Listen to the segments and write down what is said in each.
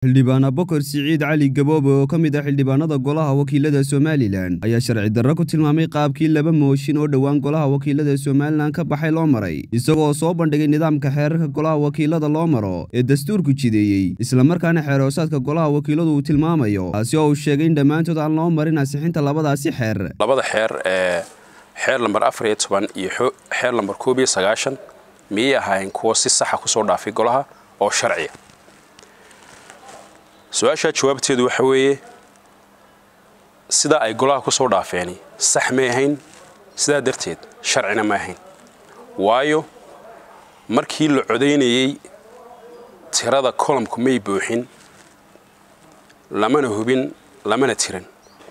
xildhibaan abokor siciid cali gaboobe oo ka mid ah xildhibaanada golaha wakiilada somalilan ayaa sharci darro ku tilmaamay qaabkii laba mooshin oo dhowaan golaha wakiilada somalilan ka baxay loo maray isagoo soo bandhigay nidaamka xeerarka golaha wakiilada loo maro ee dastuurku jideeyey islamarkaana xeerhoosaadka golaha wakiiladu uu tilmaamayo taasi oo uu sheegay in dhammaantood aan loo marin ansixinta labadaasi xeer labada xeer ee xeer lambar afar iyo toban iyo xeer lambar koob iyo sagaashan miyay ahaayeen kuwo si saxa kusoo dhaafay golaha oo sharciya su-aashaa jawaabteedu waxa weeye sidaa ay golaha ku soo dhaafeeni sax may ahayn sidaa darteed sharcina ma ahayn waayo markii la codaynayey tirada colomku may buuxin lamana hubin lamana tirin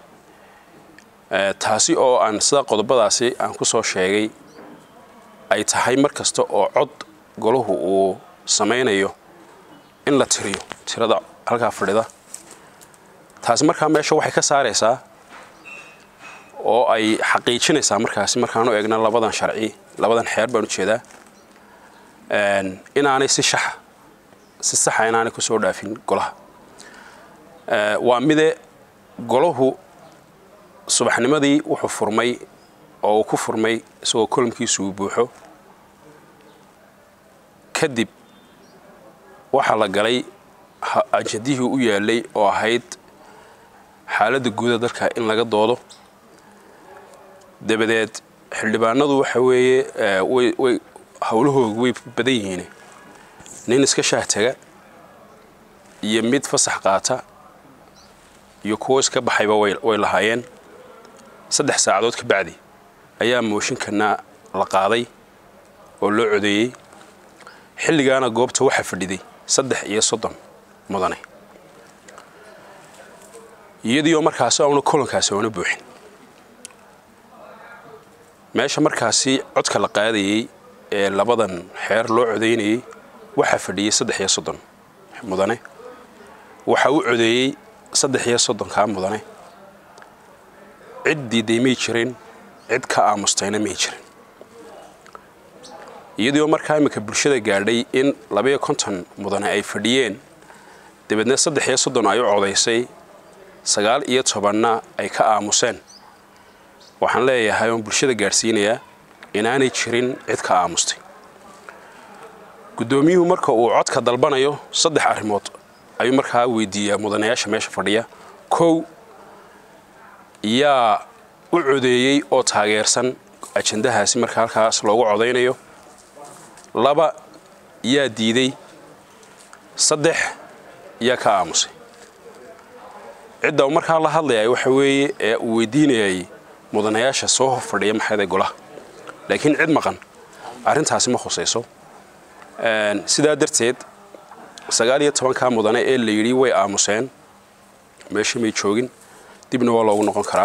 taasi oo aan sida qodobadaasi aan ku soo sheegay ay tahay mar kasta oo cod golahu uu samaynayo in la tiriyo tirada halkaa fadhida taasi markaa meesha waxay ka saaraysaa oo ay xaqiijinaysaa markaasi markaan u eegna labadan sharci labadan xeer baan ujeedaa inaanay si shaxa si saxa inaanay kusoo dhaafin golaha waa mide golahu subaxnimadii wuxuu furmay oo uu ku furmay isagoo kolomkiisu uu buuxo kadib waxaa la galay ajadihii u yaalay oo ahayd xaaladda guuda dalka in laga doodo dabadeed xildhibaanadu waxa weeye way howlahooga way badan yihiin nin iska shaahtaga iyo mid fasax qaata iyo kuwo iska baxayba way lahaayeen saddex saacadood ka bacdi ayaa mooshinkana la qaaday oo loo codeeyey xilligaana goobta waxaa fadhiday saddex iyo soddon mudane iyadiioo markaasi auna kolonkaasi oona buuxin meesha markaasi codka la qaadayey ee labadan xeer loo codaynayey waxaa fadhiyey saddex iyo soddon mudane waxaa u codeeyey saddex iyo soddonkaa mudane cid diiday may jirin cid ka aamustayna may jirin iyadiioo markaa imminka bulshada gaadhay in labaiyo konton mudane ay fadhiyeen dabeedna saddex iyo soddon ay u codaysay sagaal iyo tobanna ay ka aamuseen waxaan leeyahay oon bulshada gaadhsiinayaa inaanay jirin cid ka aamustay guddoomiyuhu marka uu codka dalbanayo saddex arrimood ayuu markaa weydiiyaa mudanayaasha meesha fadhiya kow yaa u codeeyey oo taageersan ajandahaasi marka halkaas loogu codaynayo laba yaa diiday saddex yaa ka aamusay cidda uu markaa la hadlayay waxa weeye ee uu weydiinayay mudanayaasha soo hor fadhiya maxayday golaha laakiin cid maqan arrintaasi ma khusayso sidaa darteed sagaal iyo tobankaa mudane ee la yidhi way aamuseen meesha may joogin dibna waa loogu noqon karaa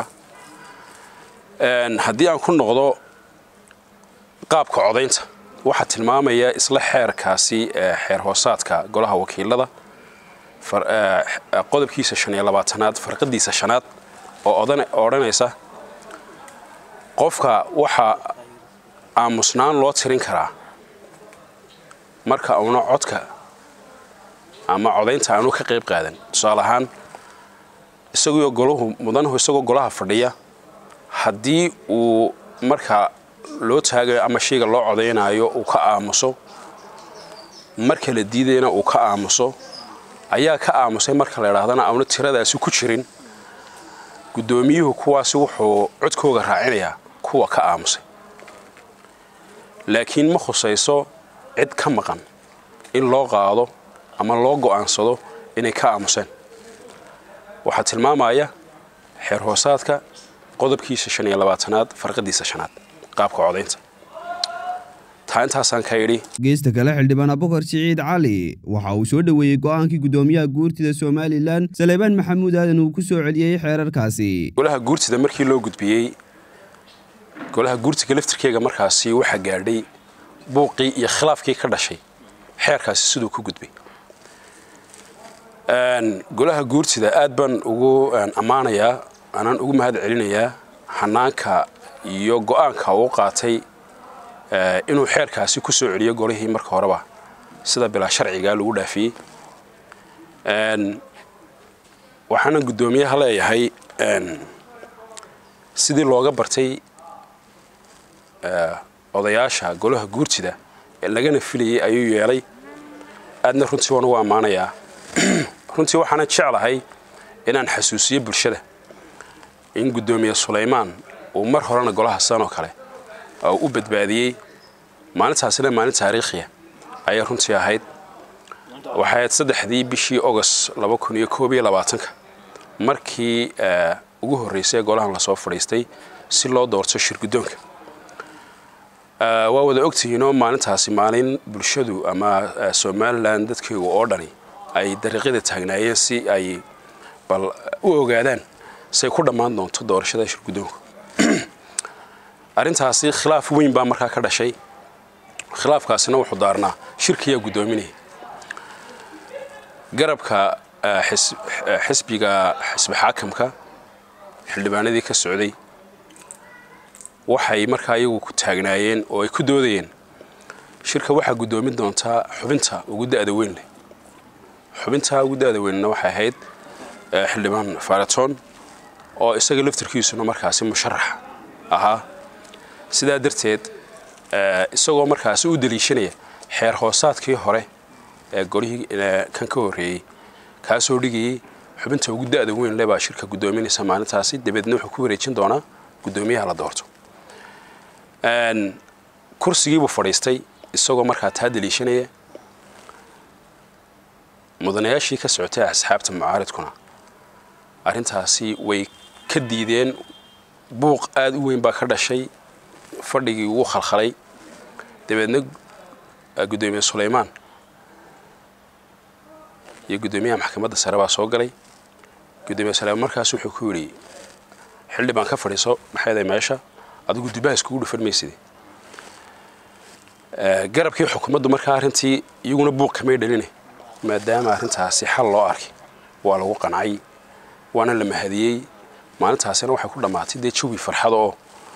haddii aan ku noqdo qaabka codaynta waxaa tilmaamaya isla xeerkaasi xeer hoosaadka golaha wakiilada qodobkiisa shan iyo labaatanaad farqadiisa shanaad oo odhanaysa qofka waxaa aamusnaan loo tirin karaa marka uuna codka ama codaynta aanu ka qayb qaadan tusaale ahaan isagoo golahu mudanuhu isagoo golaha fadhiya haddii uu marka loo taagayo ama shayga loo codaynaayo uu ka aamuso marka la diidayna uu ka aamuso ayaa ka aamusay marka la idhaahdana auna tiradaasi ku jirin guddoomiyuhu kuwaasi wuxuu codkooga raacinayaa kuwa ka aamusay laakiin ma khusayso cid ka maqan in loo qaado ama loo go'aansado inay ka aamuseen waxaa tilmaamaya xeer hoosaadka qodobkiisa shan iyo labaatanaad farqadiisa shanaad qaabka codaynta taa intaasaan ka idhi geesta kale xildhibaan abokor siciid cali waxa uu soo dhoweeyey go'aankii guddoomiyaha guurtida somalilan saleebaan maxamuud aadan uu ku soo celiyey xeerarkaasi golaha guurtida markii loo gudbiyey golaha guurtiga laftirkeega markaasi waxaa gaadhay buuqii iyo khilaafkii ka dhashay xeerkaasi siduu ku gudbay golaha guurtida aad baan ugu ammaanayaa anaan ugu mahad celinayaa xanaanka iyo go'aanka uu qaatay inuu xeerkaasi ku soo celiyo golihii marka horeba sida bilaa sharciga lagu dhaafiyey waxaana guddoomiyaha leeyahay sidii looga bartay odayaasha golaha guurtida ee lagana filayay ayuu yeelay aadna runtii waan ugu ammaanayaa runtii waxaana jeclahay inaan xasuusiyo bulshada in guddoomiye sulaymaan uu mar horena golaha san oo kale oo u badbaadiyey maalintaasina maalin taariikhiya ayay runtii ahayd waxay ahayd saddexdii bishii ogost ka markii ugu horraysay golahan lasoo fadhiistay si loo doorto shir guddoonka waa wada ogtihiinoo maalintaasi maalin bulshadu ama somalilan dadkaygu oo dhani ay dariiqyada taagnaayeen si ay bal u ogaadaan say ku dhammaan doonto doorashada shir guddoonku arrintaasi khilaaf weyn baa markaa ka dhashay khilaafkaasina wuxuu daarnaa shirkiyaa guddoominaya garabka xisbiga xisbi xaakamka xildhibaanadii ka socday waxay markaa iyagu ku taagnaayeen oo ay ku doodayeen shirka waxaa guddoomin doontaa xubinta ugu da'da weyn leh xubintaa ugu da'da weynna waxay ahayd xildhibaan faraton oo isaga laftarkiisuna markaasi musharax ahaa sidaa darteed isagoo markaasi u daliishanaya xeer hoosaadkii hore ee golihii kan ka horreeyey kaasoo dhigayay xubinta ugu da'da weyn leh baa shirka guddoominaysa maalintaasi dabeedna wuxuu ku wareejin doonaa guddoomiyaha la doorto kursigiibuu fadhiistay isagoo markaa taa daliishanaya mudanayaashii ka socotay asxaabta mucaaridkuna arrintaasi way ka diideen buuq aada u weyn baa ka dhashay fadhigii wuu khalkhalay dabeedna guddoomiye sulaymaan iyo guddoomiyaha maxkamadda sare baa soo galay guddoomiye sulaymaan markaas wuxuu ku yidhi xildhibaan ka fadhiiso maxayday meesha adigu dibbaha iskugu dhufan mayside garabkii xukuumaddu markaa arrintii iyaguna buuq kamay dhalina maadaama arrintaasi xal loo arkay waa lagu qancay waana la mahadiyey maalintaasina waxay ku dhammaatay dee jawi farxada oo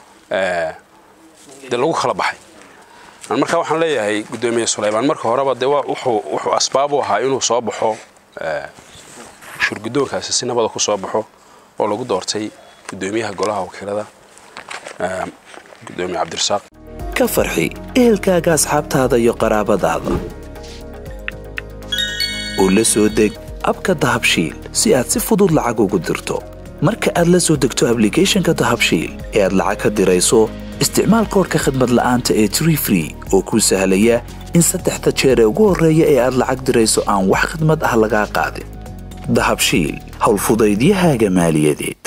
dee lagu kala baxay markaa waxaan leeyahay guddoomiye sulaymaan marka horeba dee wuxuu asbaab u ahaa inuu soo baxo shurguddoonkaasi si nabada ku soo baxo oo lagu doortay guddoomiyaha golaha wakiilada gudoomiye cabdirasaaq ka farxi ehelkaaga asxaabtaada iyo qaraabadaada oo la soo deg abka dahabshiil si aad si fudud lacag ugu dirto marka aad la soo degto ablicathonka dahabshiil ee aad lacag ka dirayso isticmaal koorka khadmad la'aanta ee tree free oo kuu sahlaya in saddexda jeer ee ugu horreeya ee aad lacag dirayso aan wax khidmad ah lagaa qaadin dahabshiil howlfudaydiyahaaga maaliyadeed